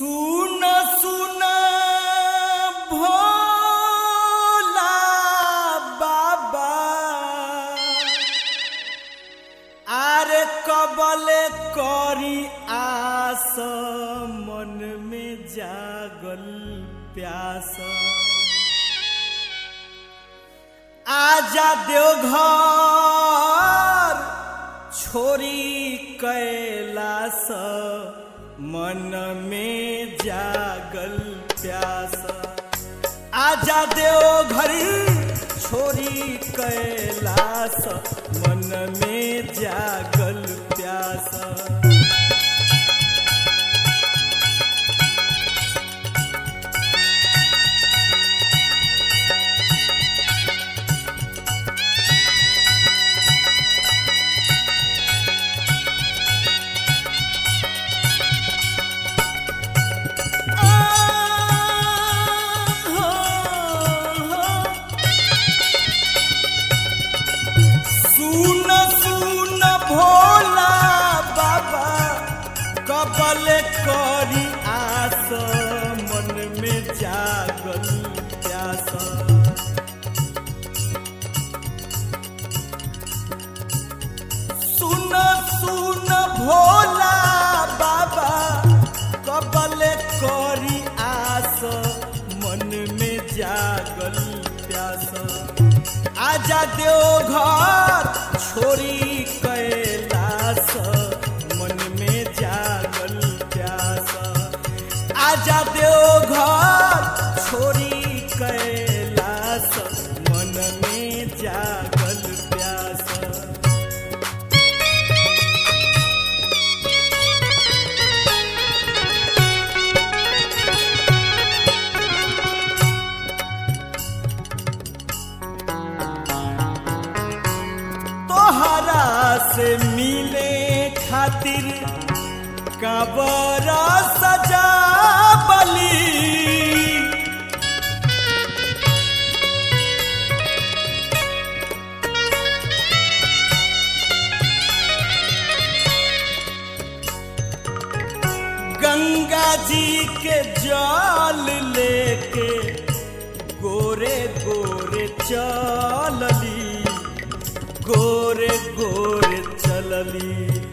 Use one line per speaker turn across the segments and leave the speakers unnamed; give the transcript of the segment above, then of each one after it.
सुन सुन भोला बाबा आरे कबले करी आस मन में जागल प्यास आजा देवघर छोरी कैलास मन में जागल प्यास आजा देवघर छोरी कैलास मन में जागल प्यास सुन सुन भोला बाबा कबल करी आस मन में जागल प्यास सुन सुन भोला बाबा कबल करी आस मन में जागल प्यास आजा देव घर छोरी कैलास मन में जागल प्यास आजा देव घर छोरी कैलास मन में जागल प्यास तोहरा से मिले खातिर कबर सजा बली गंगा जी के जल लेके गोरे गोरे चलली गोरे गोरे चलली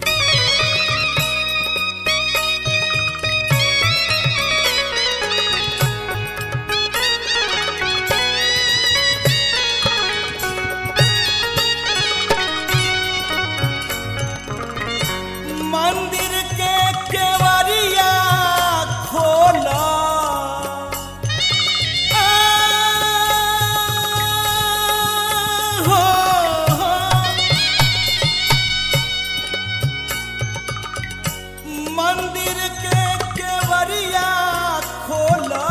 मंदिर के केवरिया खोला हो मंदिर के केवरिया खोला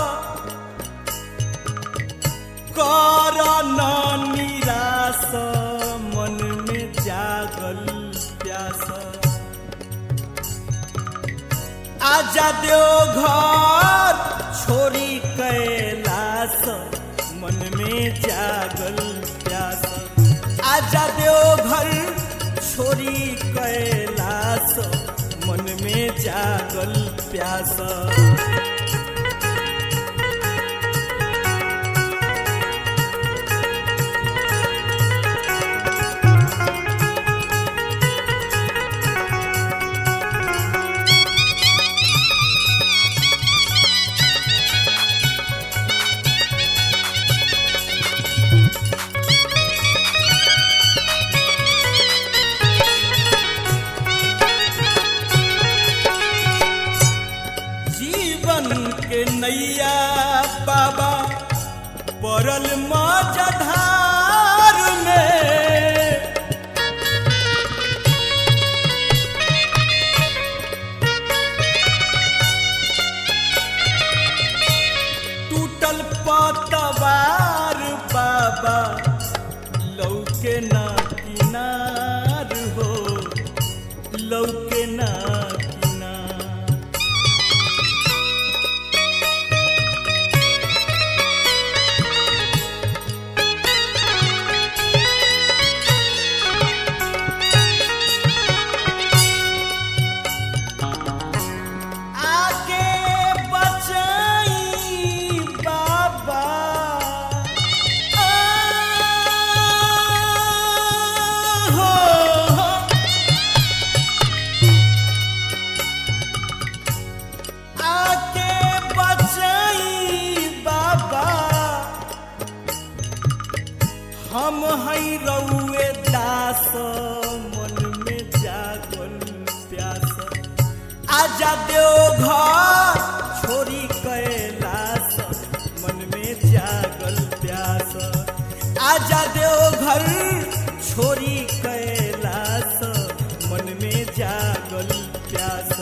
कर न निराश मन में जागल प्यास आजा देव घर छोरी कैलास मन में जागल प्यास आजा देव घर छोरी कैलास मन में जागल प्यास जीवन के नैया बाबा पड़ल मजधार में टूटल पतवार बाबा लौके ना किनार हो लौके ना किनार आगे आजा देव घर छोरी कैलास मन में जागल प्यास आजा देव घर छोरी कैलास मन में जागल प्यास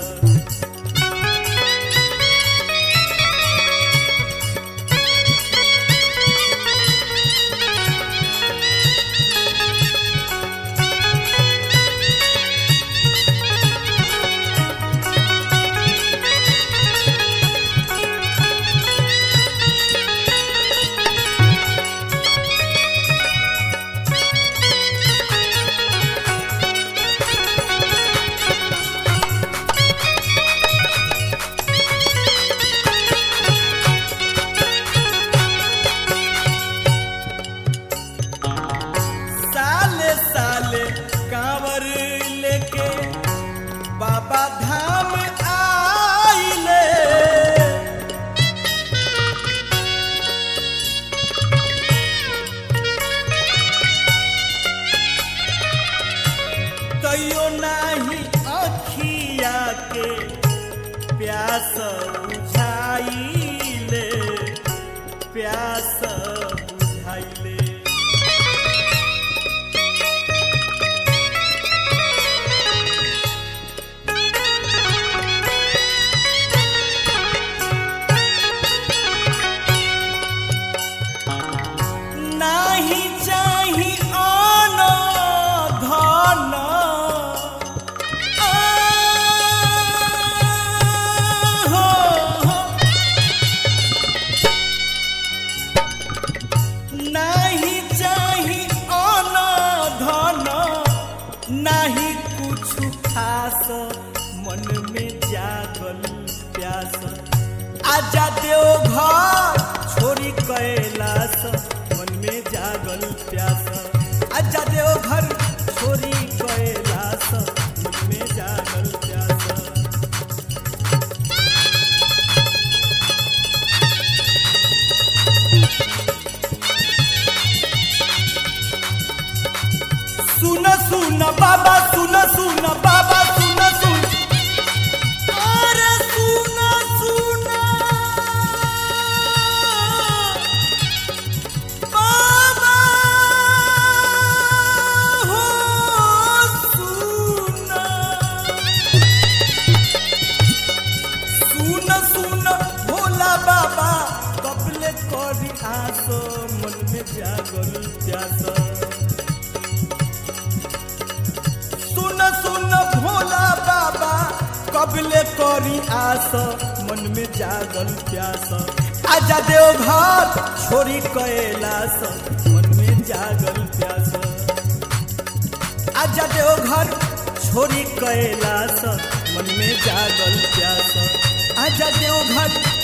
साले साले कांवर लेके बाबा धाम आइले तैयो नाही अखिया के प्यास बुझाइले प्यास बुझाइले नाही चाही आन धन आ, हो, हो। नाही चाही आन धन नाही कुछ खास मन में जागल प्यास आजा देव घर छोरी कैलास मन में जागल प्यास आजा देव घर छोरी कैलास मन में जागल प्यास सुन सुन बाबा सुन सुन बाबा सुन सुन अरे सुन सुन बाबा हो सुन सुन सुन भोला बाबा कपले करी आसो मन में जागल प्यास सुन सुन भोला बाबा कबले करी आस मन में जागल प्यास आजा देव घर छोरी कैलास मन में जागल प्यास आजा देव घर छोरी कैलास मन में जागल प्यास आजा देव घर